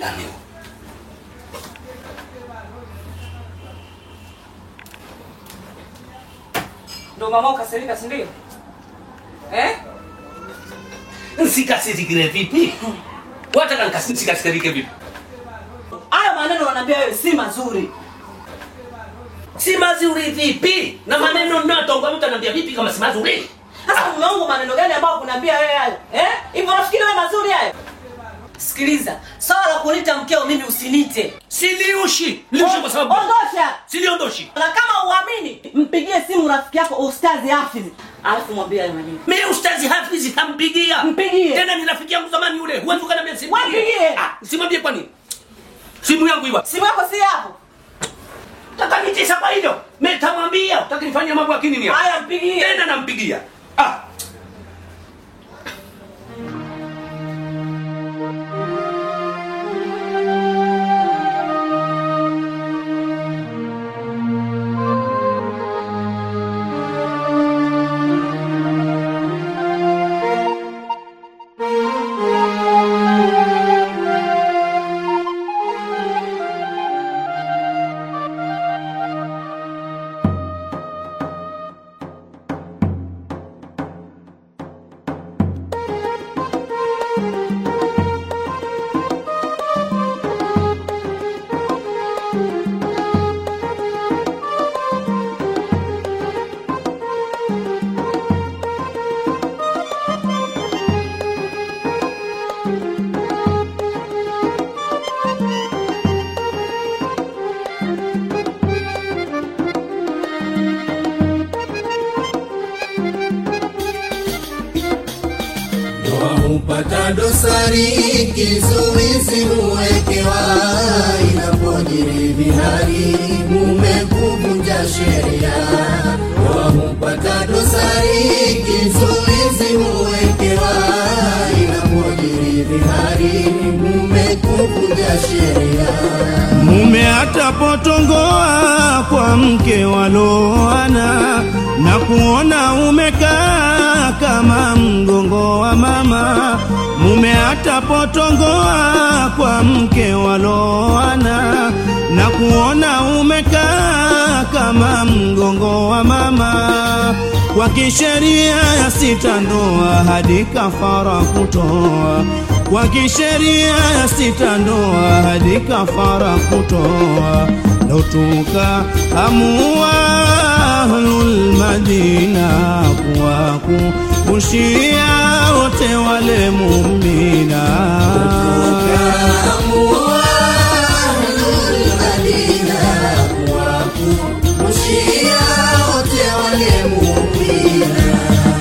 Nani? Ndo mama ukasirika, si ndio? Eh? Nsikasirikire vipi? Wataka nikasikasirike vipi? Hayo maneno wanaambia wewe si mazuri. Si mazuri vipi? Na maneno ninayotonga mtu ananiambia vipi kama si mazuri? Sasa mume wangu maneno gani ambayo kunaambia wewe hayo? Eh? Hivyo unafikiri wewe mazuri hayo? Sikiliza, swala la kunita mkeo mimi usinite. Siliushi. Liushi kwa sababu ondosha. siliondoshi. Na kama uamini, mpigie simu rafiki yako Ustazi Hafiz. Alafu mwambie hayo maneno. Mimi ustazi Hafiz kampigia. Mpigie. Tena ni rafiki yangu zamani yule. Huwezi ukaniambia simpigie. Wapigie. Ah, simwambie kwa nini? Simu yangu iwa. Simu yako si hapo. Takanitisa kwa hilo. Mimi nitamwambia utaki nifanyie mambo ya kinini hapa. Haya mpigie. Tena nampigia. Ah. Ndoa hupata dosari, kizuizi huwekewa, inapojiri vihari, mume kuvunja sheria. Ndoa hupata dosari, kizuizi huwekewa, inapojiri vihari, mume kuvunja sheria. Mume atapotongoa kwa mke waloana na kuona umekaa kama mgongo wa mama. Mume atapotongoa kwa mke waloana na kuona umekaa kama mgongo wa mama. Kwa kisheria ya sita ndoa hadi kafara kutoa kwa kisheria ya sita ndoa hadi kafara kutoa lotuka amua ahlul madina kuwakumbushia wote wale mumina Kaamua ahlul Madina kuwakumbushia wote wale muumina.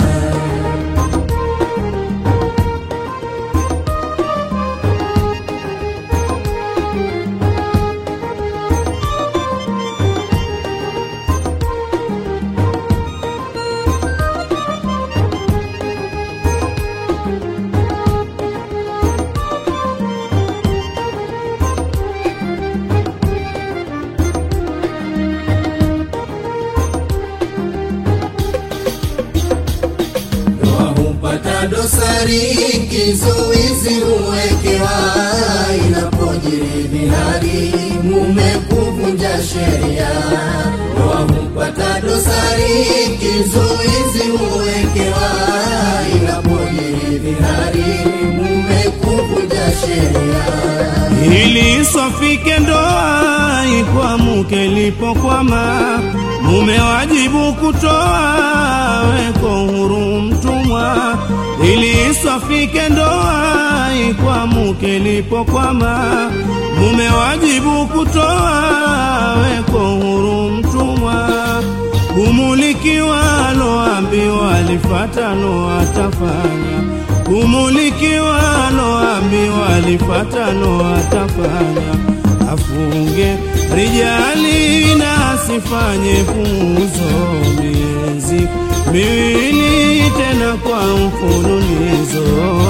Ndoa hupata dosari, kizuizi huwekewa, inapojiri vihari, mume kuvunja sheria. Ndoa hupata dosari, kizuizi huwekewa, inapojiri vihari, mume kuvunja sheria. ili iswafike ndoa ikwamuke lipokwama mume wajibu kutoa weko huru mtumwa ili iswafike ndoa ikwamuke lipokwama mume wajibu kutoa weko huru mtumwa kumulikiwa aloambiwa alifata lo atafanya kumulikiwa aloambiwa alifata lo atafanya afunge rijali na asifanye puzo miezi miwili tena kwa mfululizo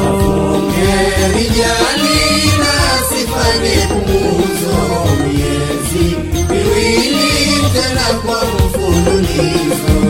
Rijali na sifanye puuzo, miezi miwili tena kwa mfululizo.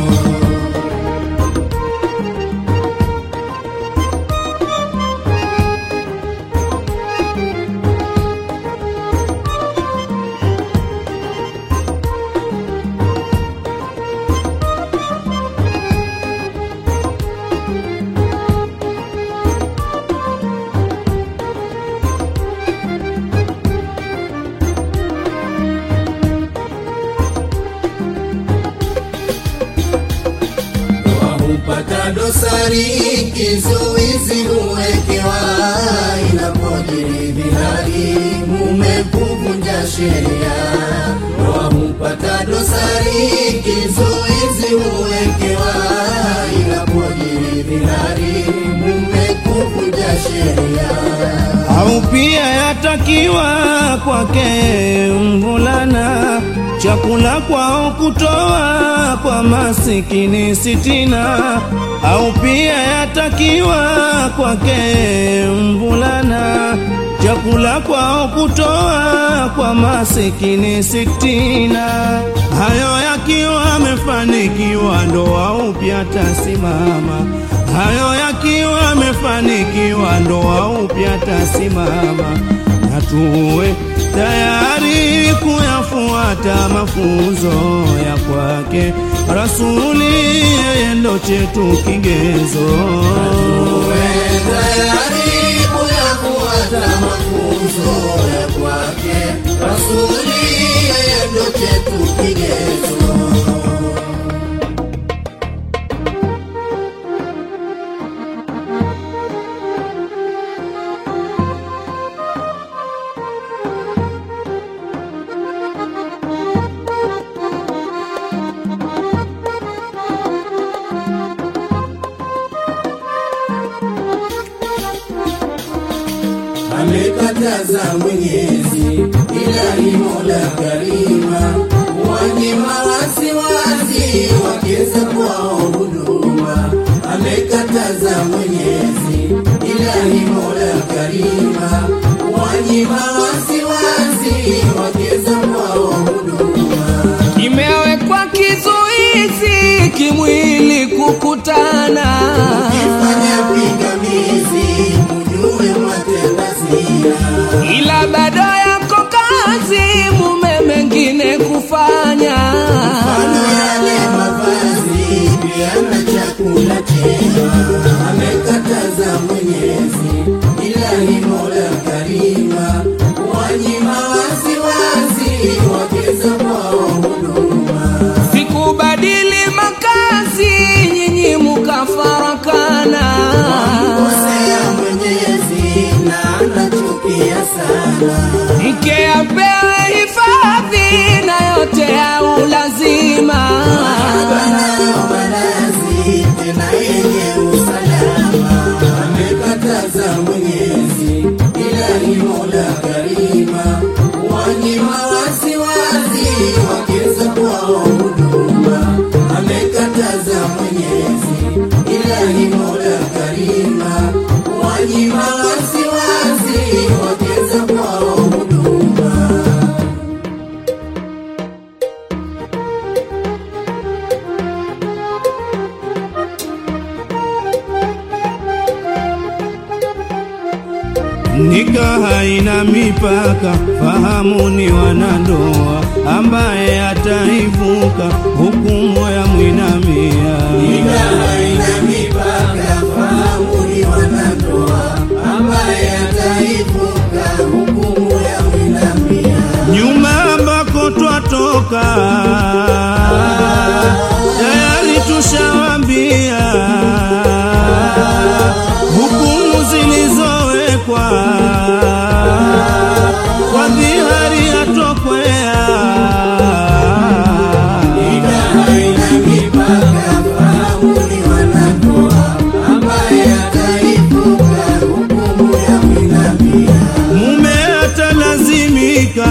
dosari kizuizi huwekewa inapojiri dhihari mume kuvunja sheria ndoa hupata dosari kizuizi huwekewa inapojiri dhihari mume kuvunja sheria au pia yatakiwa kwake mvulana chakula kwao kutoa kwa masikini sitina, au pia yatakiwa kwake mvulana chakula kwao kutoa kwa masikini sitina. Hayo yakiwa amefanikiwa, ndoa upya tasimama. Hayo yakiwa amefanikiwa, ndoa upya tasimama, na tuwe tayari kuyafuata mafunzo ya kwake Rasuli, yeye ndo chetu kigezo. Uwe tayari kuyafuata mafunzo ya kwake Rasuli, yeye ndo chetu kigezo. amekataza Mwenyezi, ilahi Mola Karima, wanyima wasiwasi wakeza kwao huduma. Amekataza Mwenyezi, ilahi Mola Karima, wanyima wasiwasi wakeza kwao huduma. Kimewekwa kizuizi kimwili kukutana, Kifanya pingamizi, mjue matenda zina ila bado yako kazi mume mengine kufanya. Mfano yale mavazi pia na chakula chema amekataza Mwenyezi, ilahi Mola Karima, wanyima wasiwasi wakeza kwao huduma. Sikubadili makazi, nyinyi mukafarakana. Kosea Mwenyezi na anachukia sana, Mke apewe hifadhi na yote ya ulazima. banayo malazi tena yenye usalama. Amekataza Mwenyezi, ilahi Mola Karima, wanyima wasiwasi wakeza kwao huduma. Amekataza Mwenyezi, ilahi Mola Karima, wanyima wasiwasi wakeza kwao huduma. Nika haina mipaka, fahamu ni wanandoa, ambaye ataivuka hukumu ya mwinamia. haina mipaka, fahamu ni wanandoa, ambaye ataivuka hukumu ya mwinamia. Nyuma ambako twatoka, tayari tushawambia hukumu zilizowekwa kwa dhihari yatokwea haina mipaka, fahamu ni wanandoa, ambaye ataivuka hukumu ya mwinamia. mume atalazimika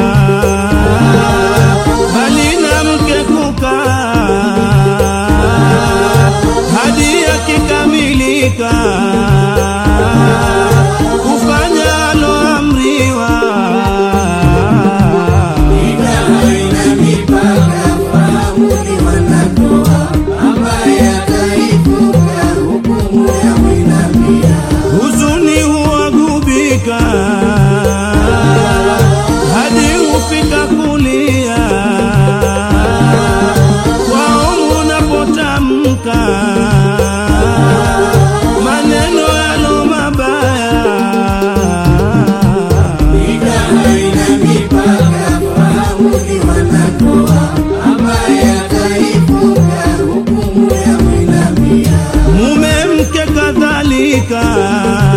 bali na mke kukaa hadi yakikamilika kufanya kulia